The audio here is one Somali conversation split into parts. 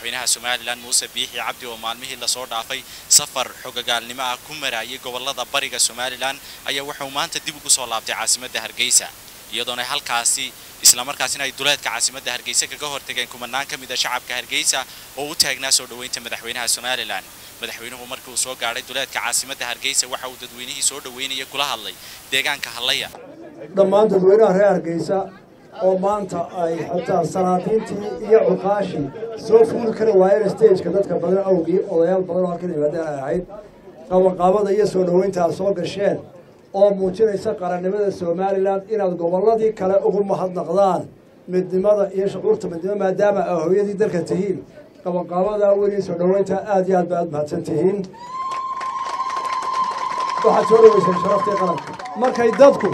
madaxweynaha somalilan muuse biixi cabdi oo maalmihii lasoo dhaafay safar xogagaalnimo ah ku marayay gobolada bariga somalilan ayaa wuxuu maanta dib ugu soo laabtay caasimadda hargeysa iyadoona halkaasi islamarkaasina ay duleedka caasimadda hargeysa kaga hortageen kumanaan ka mid a shacabka hargeysa oo u taagnaa soo dhoweynta madaxweynaha somalilan madaxweynuhu markii uu soo gaadhay duleedka caasimadda hargeysa waxa uu dadweynihii soo dhoweynaya kula hadlay deegaanka hallaya dhammaan dadweynaha reer hargeysa oo maanta ay xataa salaadiintii iyo cuqaashii soo fuuli kari waayeen stageka dadka badan awgii odayaal badan oo halkan yimaadeen ay ahayd qabanqaabada iyo soo dhoweynta aad soo gasheen oo muujinaysa qarannimada somalilan inaad gobolladii kale ugu mahadnaqdaan midnimada iyo shucuurta midnimo maadaama aa hooyadii dalka tihiin qabanqaabadaa weyn iyo soo dhoweynta aad iyo aad ba aad mahadsan tihiin waxaad soo dhoweyseen sharaftii qaranka markay dadku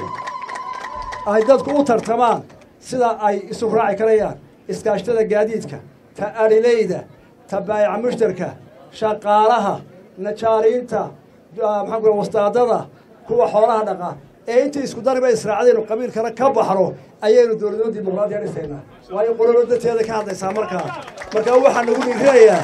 ay dadku u tartamaan sida ay isu raaci karayaan iskaashtada gaadiidka ta adhileyda ta baayaca mushtarka shaqaalaha najaariinta maxaan ku wastaadada kuwa xoolaha dhaqa ee intii isku dariba israacdaynu qabiilkana ka baxno ayaynu dowladnimo dimuqraadiya dhisaynaa waayo qololo danteeda ka hadlaysaa markaa markaa waxaa nagu dhiirinayaa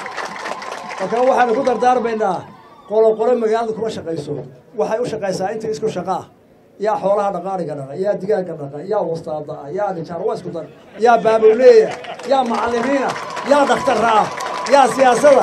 markaa waxaanu ku dardaarmaynaa qoloqolo magaalada kuma shaqayso waxay u shaqaysaa intii isku shaqaa yaa xoolaha dhaqaaniga dhaqa yaa digaaga dhaqa yaa wastaada ah yaa nijaar waa isku dar yaa baabowleeya yaa macallimiina yaa dhakhtarra ah yaa siyaasada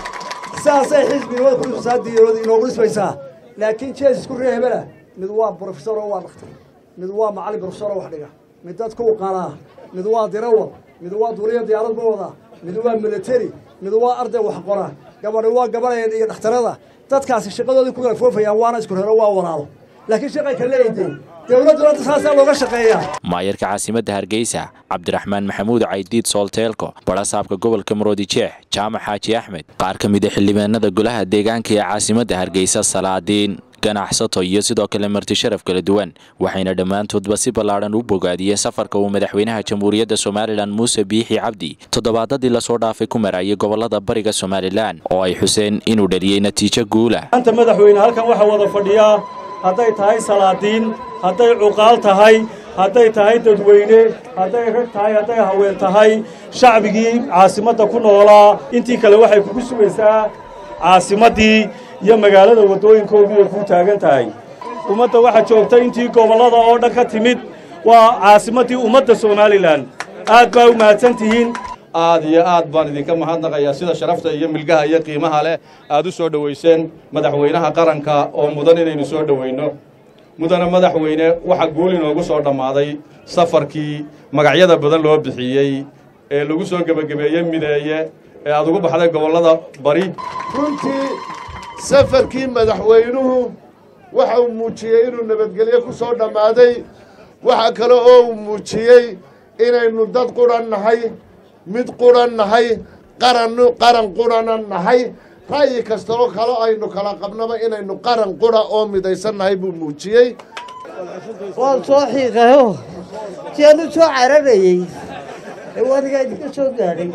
sidaasay xisbinimada kusaadiirooda inoogu dhismaysaa laakiin jees isku ree hebela mid waa brofesor oo waa dhakhtar mid waa macallin brofesor oo wax dhiga mid dadku u qalaa mid waa dirawad mid waa duuliya diyaarad ma wadaa mid waa military mid waa arday wax qora gabadhi waa gabadheen iyo dhakhtarada dadkaasi shaqadoodii ku kala foofayaan waana isku reero waa walaalo laakiin shaqay ka leeyihiin dowladduna saasaa looga shaqeeyaa maayarka caasimadda hargeysa cabdiraxmaan maxamuud caydiid soolteelko barasaabka gobolka maroodijeex jaamac xaaji axmed qaar ka mid a xildhibaanada golaha deegaanka ee caasimadda hargeysa salaadiin ganacsato iyo sidoo kale marti sharaf kala duwan waxayna dhammaantoodba si ballaadhan u bogaadiyeen safarka uu madaxweynaha jamhuuriyadda somalilan muuse biixi cabdi toddobaadadii lasoo dhaafay ku marayay gobolada bariga somalilan oo ay xuseen inuu dhaliyey natiijo guula maanta madaxweyne halkan waxaa wada fadhiyaa hadday tahay salaadiin hadday cuqaal tahay hadday tahay dadweyne hadday rag tahay hadday haween tahay shacbigii caasimadda ku noolaa intii kale waxay kugu sugaysaa caasimaddii iyo magaalada waddooyinkoodii ay kuu taagan tahay ummadda waxaa joogta intii gobollada oo dhan ka timid waa caasimaddii ummadda somalilan aad baa u mahadsan tihiin aad iyo aad baan idinka mahadnaqayaa sida sharafta iyo milgaha iyo qiimaha leh aad u soo dhowayseen madaxweynaha qaranka oo mudan inaynu soo dhowayno mudana madaxweyne waxaa guul inoogu soo dhammaaday safarkii magacyada badan loo bixiyey ee lagu soo gebagabeeyey mideeye ee aad ugu baxday gobollada bari runtii safarkii madaxweynuhu waxa uu muujiyey inuu nabadgelyo ku soo dhammaaday waxa kale oo uu muujiyey inaynu dad qudhan nahay mid qudhan nahay qaran qaran qudhana nahay ra'yi kasta oo kale aynu kala qabnaba inaynu qaran qudha oo midaysan nahay buu muujiyey waan soo xiiqayo si aan u soo cararayey ee wadigaa idinka soo gaadhay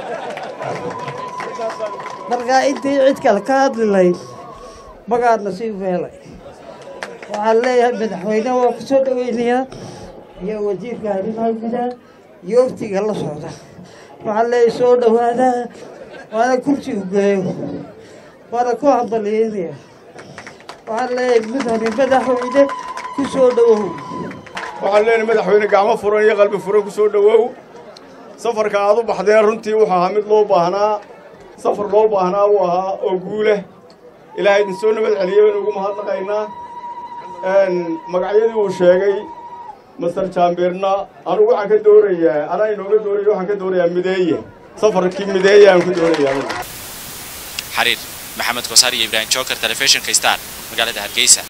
markaa intii cid kale ka hadli layd magaadna sii feelay waxaan leeyahay madaxweyneha waa ku soo dhoweynayaa iyo wasiirka arrimaha gudaha iyo waftiga la socda waxaan leeyahay soo dhowaada waana kursi u geeyo waana ku hambalyeynaya waxaan leeyahay mudane madaxweyne ku soo dhowow waxaan leenahay madaxweyne gacmo furan iyo qalbi furan ku soo dhowow safarka aad u baxdeen runtii wuxuu ahaa mid loo baahnaa safar loo baahnaa uu ahaa oo guuleh ilaahay idin soo nabad celiyey baynu ugu mahadnaqaynaa magacyadii uu sheegay master jaambeerna anugu waxaan ka doorayaa anaa inooga dooraya waxaan ka doorayaa mideeye safarkii mideeye aan ku doorayaa xariir maxamed kosaar iyo ibraahim joker telefishinka star magaalada hargeysa